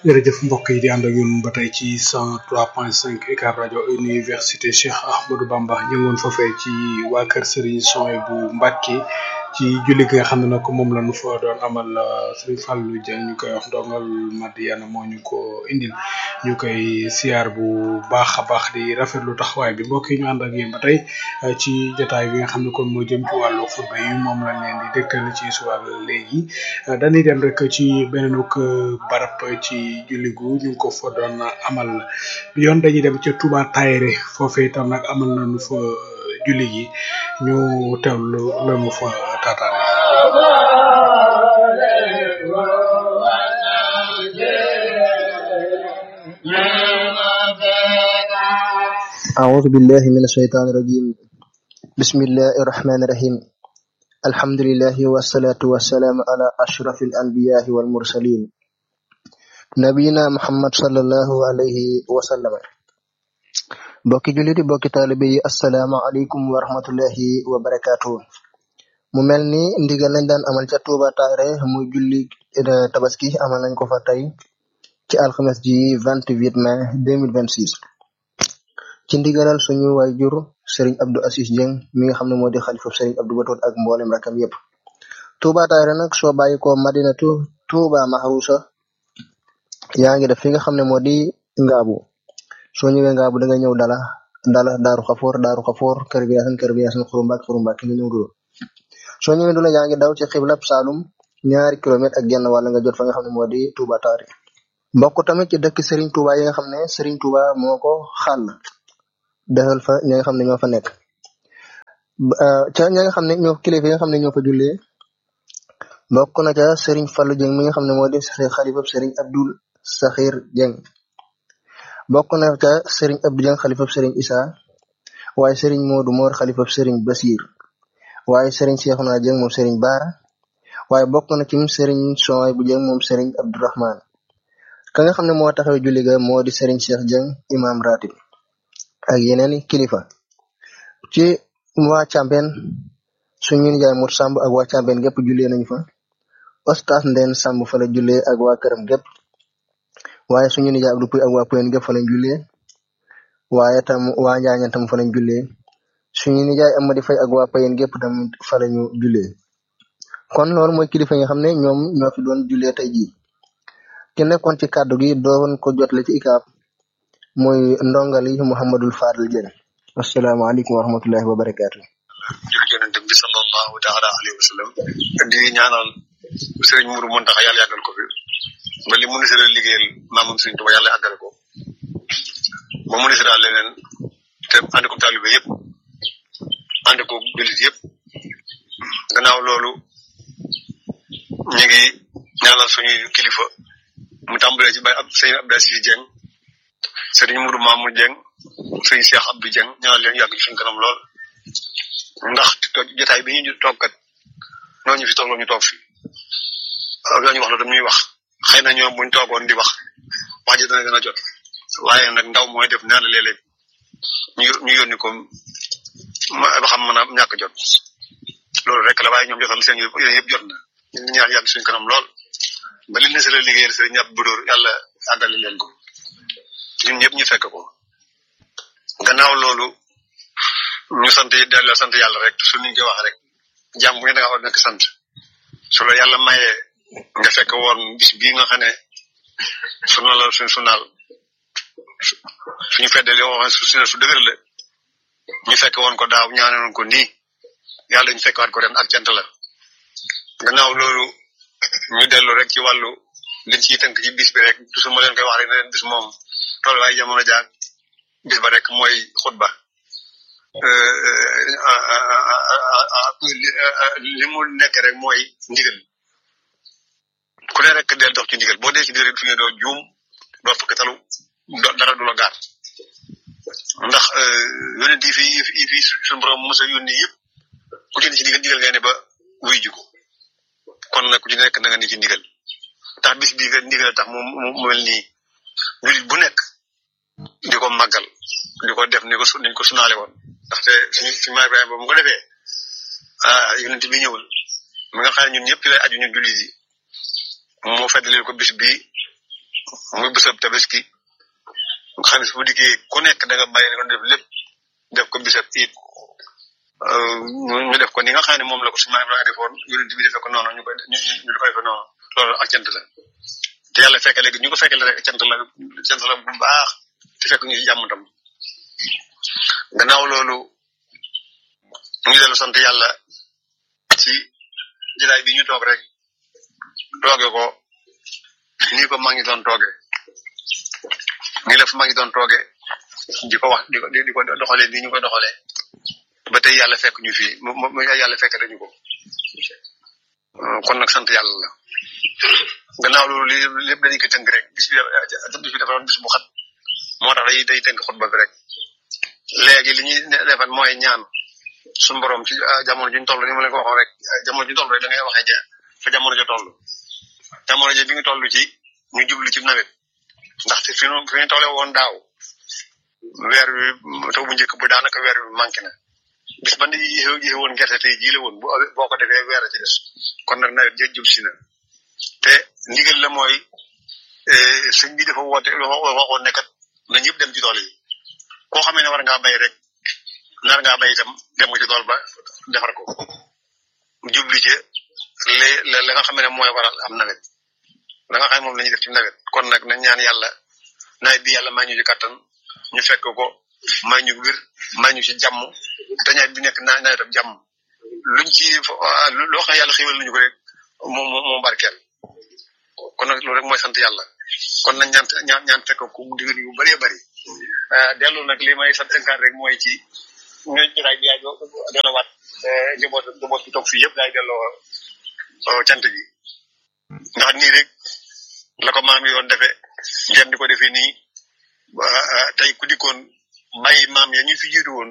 jërëjëf mbokk yi di ànd ak ñun ba tey ci 103.5 UCAB rajo université Cheikh Ahmadou Bamba ñu ngi woon foofee ci waa kër Serigne Soy bu Mbacke ci julli gi nga xam ne nag moom la ñu fa doon amal Serigne Fallou Dieng ñu koy wax ndongal Madiana moo ñu ko indil ñu koy siyaar bu baax a baax di rafetlu taxawaay bi mbokk yi ñu ànd ak yéen ba tey ci jotaay bi nga xam ne kon moo jëm ci wàllu xutba yi moom lañ leen di dégtal ci suwal léegi dañuy dem rek ci beneen barab ci julli gu ñu ngi ko fa doon amal bi yoon dañuy dem ca Touba Taïre foofee itam nag amal nañu fa julli gi ñu teewlu lañu fa taataan أعوذ بالله من الشيطان الرجيم بسم الله الرحمن الرحيم الحمد لله والصلاة والسلام على أشرف الأنبياء والمرسلين نبينا محمد صلى الله عليه وسلم bokki jullit yi bokki taalibe yi assalaamu aleykum wa rahmatullahi wa barakaatu mu mel ni ndigal lañ daan amal ca Touba Taïre muy julli tabaski amal nañ ko fa tey ci alxames ji 28 mai 2026 ci ndigalal suñu waajur Serigne Abdou Assis Dieng mi nga xam ne moo di xalifa Serigne Abdou Batoot ak mboolem rakam yépp Touba Taïre nag soo bàyyi ko madinatu Touba Mahrousa yaa ngi def fi nga xam ne moo di ngaabu soo ñëwee ngaabu da nga ñëw dala dala daaru xafoor daaru xafoor kër bi yaasan kër bi yaasan xurumbaak xurumbaak nga ñëw dula soo ñëwee dula yaa ngi daw ci xiblab Saalum ñaari kilomètre ak genn wàll nga jot fa nga xam ne moo di Touba Taïre mbokk tamit ci dëkk Serigne Touba yi nga xam ne Serigne Touba moo ko xàll defal fa ñi nga xam ne ñoo fa nekk ca ñi nga xam ne ñoo kilifa yi nga xam ne ñoo fa jullee bokk na ca Serigne Fallou Dieng mi nga xam ne moo di xalifab Serigne Abdoul Sakhir Dieng bokk na ca Serigne Abdou Dieng xalifab Serigne Issa waaye Serigne Modou Mor xalifab Serigne Basir waaye Serigne Cheikhouna Dieng moom Serigne Bara waaye bokk na ci Serigne Soy bu Dieng moom Serigne Abdourahman ka nga xam ne moo taxaw julli ga moo di Serigne Cheikh Dieng imam ratib ak yeneen kilifa ci waa Càmbeen suñu nijaay Mut Samb ak waa Càmbeen gépp jullee nañu fa Oustaz Ndeen Samb fa la jullee ak waa këram gépp waaye suñu nijaay Abdou Puy ak waa Puyen gépp fa lañ jullee waaye tam waa Njaañan tam fa lañ jullee suñu nijaay Amady Fay ak waa Puyen gépp tamit fa lañu jullee kon loolu mooy kilifa yi nga xam ne ñoom ñoo fi doon jullee tey jii ki nekkoon ci kàddu gi doon ko jotle ci ikaab mooy ndongali Muhammadul Fadal Dieng asalaamaaleykum wa rahmatullahi wa barakaatu. jërëjëf yonent bi sallallahu taala alayhi wa sallam di ñaanal sëriñ Mourou Mountakha yàlla yàggal ko fi ba li ministre la liggéeyal maamam sëriñ Tuba yàlla àggale ko ba ministre daal leneen te ànd ko taalibe yëpp ànd ko jullit yëpp gannaaw loolu ñu ngi ñaanal suñuy kilifa mu tàmbalee ci bay ab sëriñ Abdou Assis Dieng sëriñ Mourou Mamour Dieng sëriñ Cheikh Abdou Dieng ñaanal leen yàgg ci suñu kanam lool ndax jotaay bi ñu toog kat noo ñu fi toog ñu toog fi loolu ñu wax la dañuy wax xëy na ñoom buñ toogoon di wax wax ji dana gën a jot waaye nag ndaw mooy def nee na léeg-léeg ñu ñu yónni ko ma ba xam mën a ñàkk jot loolu rek la waaye ñoom jotal seen yéen yëpp jot na ñu ñaan yàgg suñu kanam lool ba li ne si la liggéeyal sëriñ ñàpp budóor yàlla àggale leen ko ñun ñëpp ñu fekk ko gannaaw loolu ñu sant delloo sant yàlla rek su niñ koy wax rek jàmm bu ne da nga war nekk sant su la yàlla mayee nga fekk woon bis bii nga xam ne suna la suñ sunaal suñu feddali waxoon su suna su dëgër la ñu fekk woon ko daaw ñaanoon ko nii yàlla ñu fekk waat ko ren ak cant la gannaaw loolu ñu dellu rek ci wàllu liñ ciy tënk ci bis bi rek toujours ma leen koy wax rek ne leen bis moom toll waaye jamono jaag bis ba rek mooy xutba li mu nekk rek mooy ndigal ku ne rek del dox ci ndigal boo dee ci ndigal fi nga doo juum doo fukk talu dara du la gaar ndax yónent yi fi yi fi suñu borom mos a yónni yëpp ku ci ne ci ndigal ndigal ngay ne ba wuy ji ko kon nag ku ci nekk na nga ni ci ndigal tax bis bi nga ndigal tax mu mu mel nii julit bu nekk di ko màggal di ko def ni ko su niñ ko sunaale woon ndaxte suñu suñu maay Ibrahima boobu mu ko defee ah yonent bi ñëwul mi nga xam ne ñun ñëpp ci lay aju ñun jullit yi moo feddalil ko bis bi muy bésab tabaski nga xam ne su bu dikkee ku nekk da nga bàyyi nga def lépp def ko bisab it ñu def ko ni nga xam ne moom la ko suñu maam Ibrahima defoon yonent bi defee ko noonu ñu koy ñu ñu di ko defee noonu loolu ak cant la te yàlla fekk léegi ñu ko fekkee la rek cant la cant la bu baax te fekk ñu ci jàmm tam gannaaw loolu ñu ngi dellu sant yàlla ci jëlaay bi ñu toog rek tooge ko nii ko maa ngi doon tooge nii la fu maa ngi doon tooge di ko wax di ko di ko doxalee nii ñu koy doxalee ba tey yàlla fekk ñu fii mu mu yàlla fekk dañu ko kon nag sant yàlla la gannaaw loolu li lépp dañu ko tënk rek bis bi bis bi dafa doon bis bu xat moo tax day day tënk xutba bi rek léegi li ñuy defan mooy ñaan suñu borom ci jamono juñ toll ni ma leen ko waxoon rek jamono juñ toll rek da ngay waxee ja fa jamono ja toll jamono ja bi nga toll ci ñu jublu ci nawet ndaxte fi ñu fi ñu tollee woon daaw weer wi taw bu njëkk bu daanaka weer wi manqué na bis ba ni yéex woon gerte tey jii la woon bu boo ko defee weer a ci des kon nag nawet ja jub si na te ndigal la mooy sëñ bi dafa woote waxoon ne kat na ñëpp dem ci tool yi koo xamee ne war ngaa bay rek nar ngaa bay itam dem nga ci tool ba defar ko jubli ci li la nga xam ne mooy waral am nawet la nga xam ne moom la ñuy def ci nawet kon nag nañ ñaan yàlla nawet bi yàlla may ñu ci kattan ñu fekk ko may ñu wir may ñu ci jàmm te nawet bi nekk naa nawetam jàmm luñ ci loo xam ne yàlla xéwal nañu ko rek moom moo barkeel kon nag loolu rek mooy sant yàlla kon nañ ñaan ñaan ñaan fekk ko mu digal yu bëree bëri dellu nag li may sant enkaan rek mooy ci ñu jotaay bi yaay delloowaat njaboot njaboot bi toog fii yëpp daay delloo cant gi ndax nii rek la ko maam yi yoon defee ngeen di ko defee nii tey ku dikkoon bàyyi maam ya ñu fi jiitu woon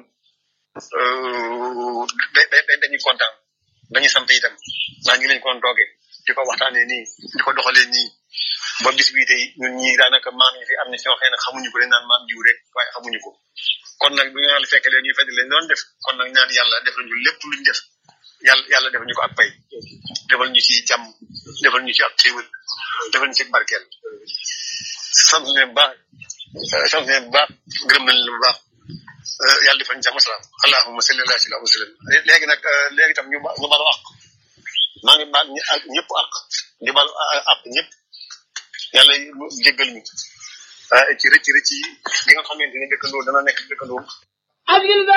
da dañuy kontaan dañuy sant itam ndax ñu lañ ko doon toogee di ko waxtaanee nii di ko doxalee nii ba bis bii tey ñun ñii daanaka maam yi fi am na si waxee nag xamuñu ko dañ naan maam jiw rek waaye xamuñu ko kon nag bu ñu yàlla fekkee leen ñuy fedd leen doon def kon nag ñaan yàlla def nañu lépp luñ def yàlla yàlla defal ñu ko ak pay defal ñu ci jàmm defal ñu ci ak xéewal defal ñu ci barkeel sant leen bu baax sant leen bu baax gërëm nañ leen bu baax yàlla defal ñu jàmm salaam allahumma salli ala sayyidina wa sallam léegi nag léegi tam ñu ba ñu balu àq maa ngi baal ñëpp àq di balu àq ñëpp yàlla jéggal ñu ci rëcc rëcc yi gi nga xamante ne dëkkandoo dana nekk dëkkandoo